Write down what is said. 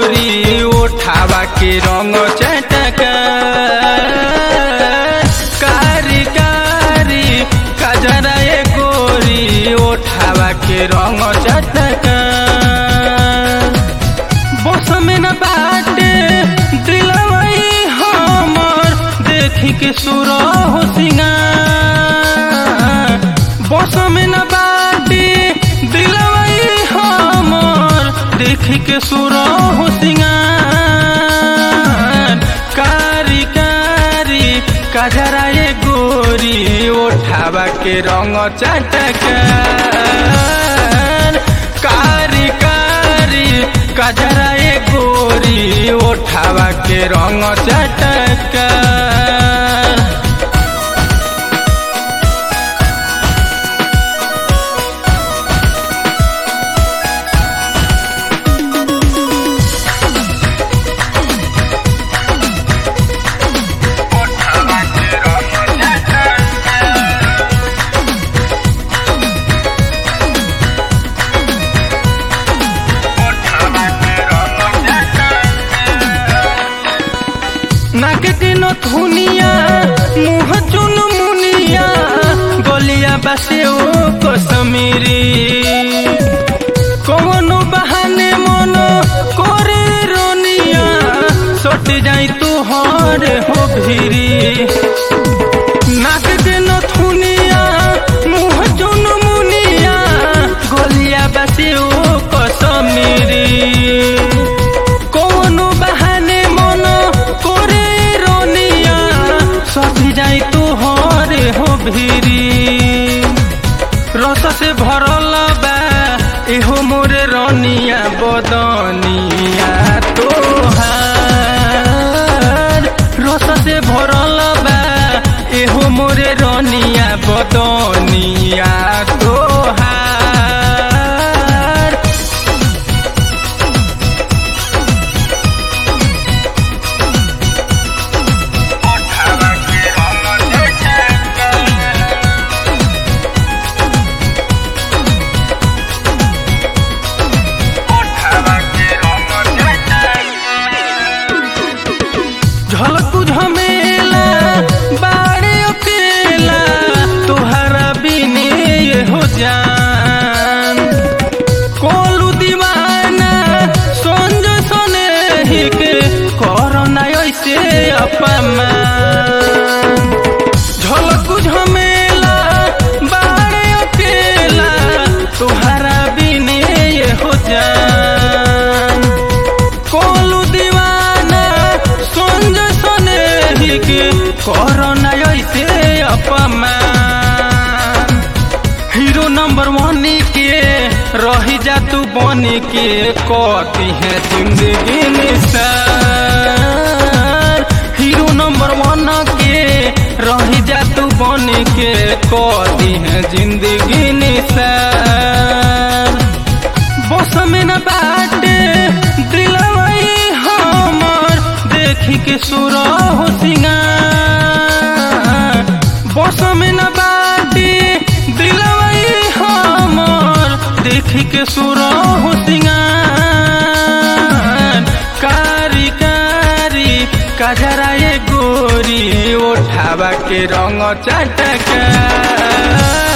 गोरी ओठावा के रंग चटका कारी कारी कजरा ए गोरी ओठावा के रंग चटका बस में न बाटे दिलवई हमर देखी के सुर हो सिंगार बस में न बाटे दिलवई हमर देखी के सुर हो सिंगार कारी कारी कजरा ए गोरी ओठावा के रंग चटकार कारी कारी कजरा ए गोरी ओठावा के रंग चटकार नाक के नथुनिया मुँह चुन मुनिया गलिया बसे ओ कसमीरी कौनो बहाने मन करे रोनिया सट जाई तू हर हो भिरी नाक के नथुनिया मुँह चुन मुनिया गलिया बसे ओ कसमीरी कौनो बहाने मन करे रोनिया सभी जाई तू हरे हो भिरी रस से भरल बा एहो मोरे रनिया बदनिया तोहार रस से भरल बा एहो मोरे रनिया बदनिया तोहार झलकू झमेला बाड़े अकेला तुहरा बिने ये हो जान कोलू दीवाना संज सने ही के कोरोना ऐसे अपमान झलकू झमेला बाड़े अकेला तुहरा बिने ये हो जान कोलू दीवाना संज सने ही के कोरोना ऐसे अपमान हीरो नंबर वन के रही जा तू बन के कती है जिंदगी निसार हीरो नंबर वन के रही जा तू बन के कती है जिंदगी निसार बस में न बाटे दिलवई हमर देखी के सुर हो सिंगार बस में न बाटे दिलवई हमर देखी के सुर हो सिंगार कारी कारी कजरा ए गोरी ओठावा के रंग चटका